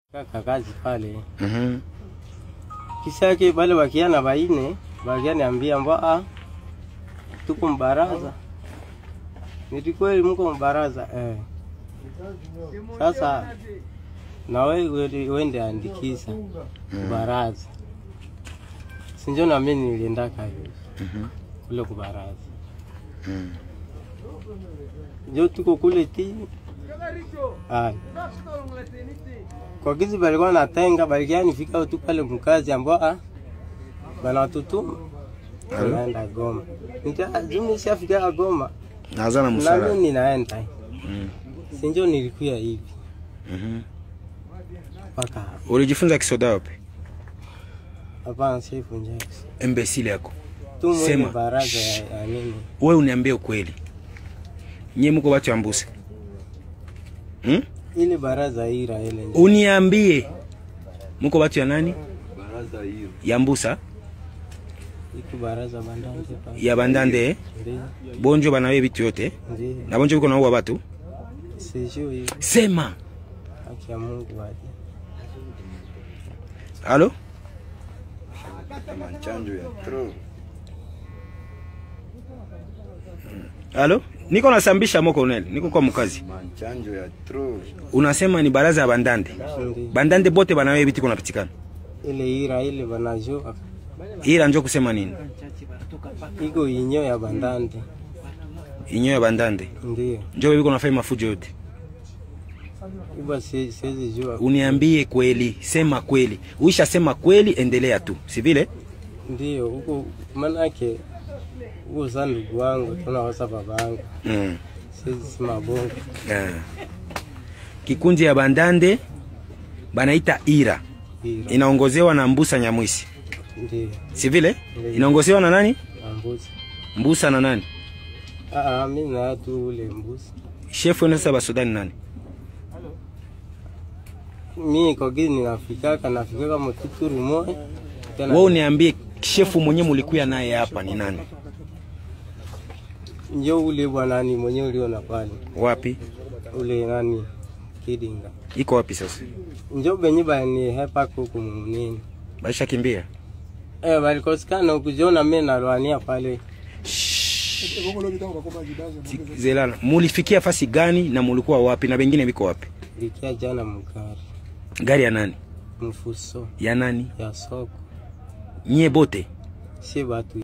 kaka kazi pale Mhm. kisha yake bale bakiana baine bakianiambia mbwa tuko mbaraza niti kweli mko mbaraza eh. Sasa na wewe wende andikisa kubaraza sinjo na mimi nilienda kazi Mhm. kule kubaraza Mhm. njo tuko kule ti Aya. kwa gizi balikuwa natenga balikianifika tu pale mkazi ambao banatutuma Alo? naenda Goma Nita- jumi shafika Goma Naanza na nami msala. ninaenda Mhm. sinjo nilikuya hivi Mhm. mpaka hapa. Ulijifunza kisoda wapi? hapana sifunja Imbesile yako. tu mwene Sema. baraza ya, ya nini Wewe uniambie ukweli. Nyie mko watu ya Mbusa. Hmm? ile baraza ira ile nje. Uniambie. Mko watu ya nani? Ya Mbusa, iko baraza bandante pale ya Bandande, ndio bonjo banawe bitu yote. ndio Na bonjo biko naua watu. sijui hiyo Sema. haki ya Mungu waje Halo? Manchanjo ya tro. Halo? Niko nasambisha moko uneli. Niko kwa mkazi. Manchanjo ya tro. Unasema ni baraza ya Bandande. ndio Bandande bote banawe bitu kuna pitikana. ile ira ile banajua Ila njo kusema nini? iko inyo ya bandante Inyo ya Bandande. ndio Njo biko nafanya mafujo yote. iba si- siwezi jua Uniambie kweli, sema kweli. Uisha sema kweli, endelea tu, si vile? ndio huko manake huko sa ndugu wangu tunawasa baba yangu Mm. siwezi sema bongo Yeah. Kikundi ya Bandande banaita Ira, ira inaongozewa na Mbusa Nyamwisi, ndio si vile? Ndiyo. Inaongozewa na nani? ambuzi Mbusa na nani? ah ah, mimi na tu ule mbuzi Shefu wenu sasa basudani nani? mimi kwa gizi ninafikaka nafikaka mututuru moja tena Wewe uniambie shefu mwenye mulikuya naye hapa ni nani? njo ule bwana ni mwenye uliona pale Wapi? ule nani kidinga Iko wapi sasa? njo benye bani hepa kuku munini Baisha kimbia. eh balikosekana ukujiona mimi nalwania pale Zelala, mulifikia fasi gani na mulikuwa wapi na bengine biko wapi? likia jana mkari Gari ya nani? mfuso Ya nani? ya soko Nyie bote si batu